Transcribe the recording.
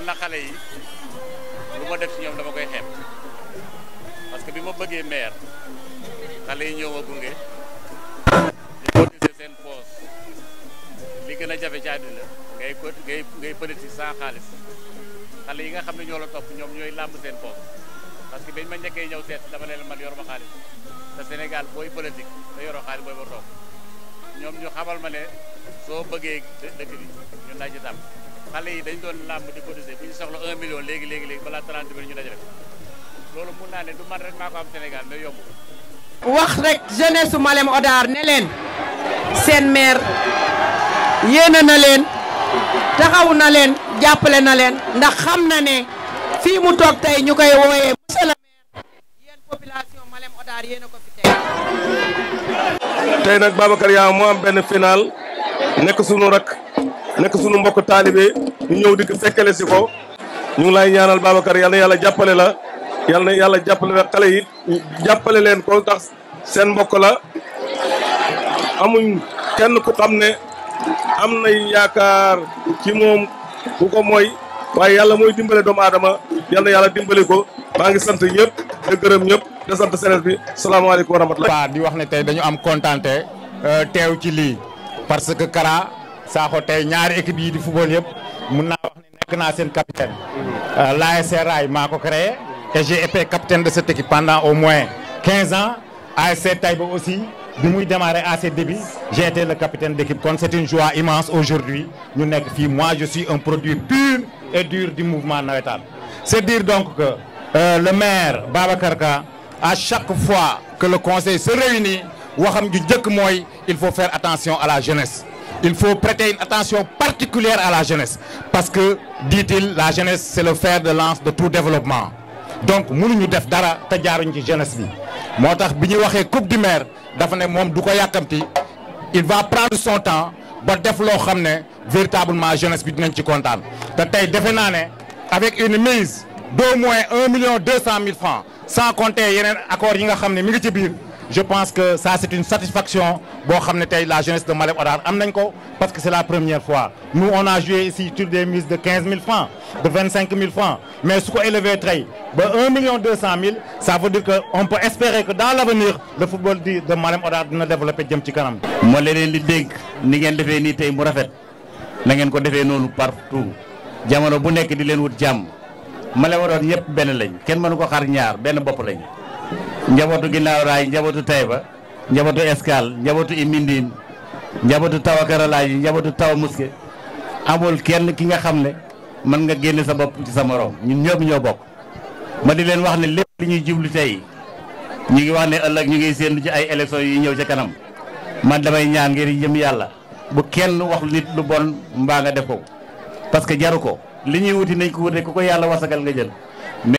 na xale yi lu ma def ci ñoom dama koy xeeb parce que bi ma bëggee maire xale yi ñëw ma gunge di cotiser seen poos li gën a jafe ci àddina ngay co ngay ngay politique sans xaalis xale yi nga xam ne ñoo la topp ñoom ñooy làmb seen poos parce que bañ ma njëkkee ñëw seet dama leen man yor ma xaalis te Sénégal booy politique te yoroo xaalis booy ba toog ñoom ñu xamal ma ne soo bëggee dëkk bi ñun laa ci tam xale yi dañ doon làmb di cotiser bu ñu soxla 1 million léegi léegi léegi balaa 30 minutes ñu dajale loolu mun naa ne du man rek maa ko am Sénégal mais yomb wax rek jeunesse su Malem Hodar ne leen seen maire yéene na leen taxaw na leen jàppale na leen ndax xam na ne fii mu toog tey ñu koy wooyee monsieur le maire yéen population Malem Hodar yéen a ko fi teg. tey nag Babacar yaa moo am benn final nekk sunu rak nekk sunu mbokk taalibe ñu ñëw di ko fekkale si ko ñu ngi lay ñaanal Babacar yal na yàlla jàppale la yal na yàlla jàppale la xale yi jàppale leen ko tax seen mbokk la amuñ kenn ku xam ne am na yaakaar ci moom ku ko mooy waaye yàlla mooy dimbale doomu aadama yal na yàlla dimbale ko maa ngi sant ñëpp di gërëm ñëpp di sant sénégalais bi salaamaaleykum wa rahmatulah. di wax ne tey dañu am kontante teew ci lii parce que Kara Sakho tey ñaari équipe yi di football yëpp mun naa wax ne nekk naa seen capitaine. l'ASC Rail maa ko créé et j'ai été capitaine de cette équipe pendant au moins 15 ans ASC Taïba aussi bi muy démarrer à ses débuts j'ai été le capitaine d'équipe kon c'est une joie immense aujourd'hui ñu nekk fii moi je suis un produit pur et dur du mouvement navétane c'est dire donc que euh, le maire Babacar Ka à chaque fois que le conseil se réunit waxam ju njëkk mooy il faut faire attention à la jeunesse il faut prêter une attention particulière à la jeunesse parce que dit-il la jeunesse c'est le fer de lance de tout développement donc mënuñu def dara te jaaruñ ci jeunesse bi moo tax bi ñuy waxee coupe du maire dafa ne moom du ko yàkkamti il va prendre son temps ba def loo xam ne véritablement jeunesse bi dinañ ci kontaan te tey defe naa ne avec une mise d'au moins un million deux cent mille francs sans compter yeneen accords yi nga xam ne mi ngi ci biir je pense que ça c'est une satisfaction boo xam ne tey la jeunesse de Malem Hodar am nañ ko parce que c'est la première fois nous on a joué ici sur des mises de quinze mille francs de vingt cinq mille francs mais su ko élevé tey ba un million deux cent mille ça veut dire que on peut espérer que dans l'avenir le football di de Malem Hodar dina développer jëm ci kanam. moo leen di dégg ni ngeen defee nii tey mu rafet na ngeen ko defee noonu partout jamono bu nekk di leen wut jàmm Malem Hodar ñëpp benn lañ kenn mënu ko xar ñaar benn bopp lañ. njabootu ginnaaw raay njabootu Taïba njabootu Escale njabootu Imindine njabootu Tawa Karalaaji njabootu Tawa Muske amul kenn ki nga xam ne mën nga génne sa bopp ci sa morom ñun ñëpp ñoo bokk. ma di leen wax ne lépp li ñuy jublu tey ñu ngi wax ne ëllëg ñu ngi séentu ci ay élections yi ñëw ca kanam man damay ñaan ngir jëm yàlla bu kenn wax nit lu bon mbaa nga def ko parce que jaru ko li ñuy wuti nañ ko wute ku ko yàlla wasagal nga jël.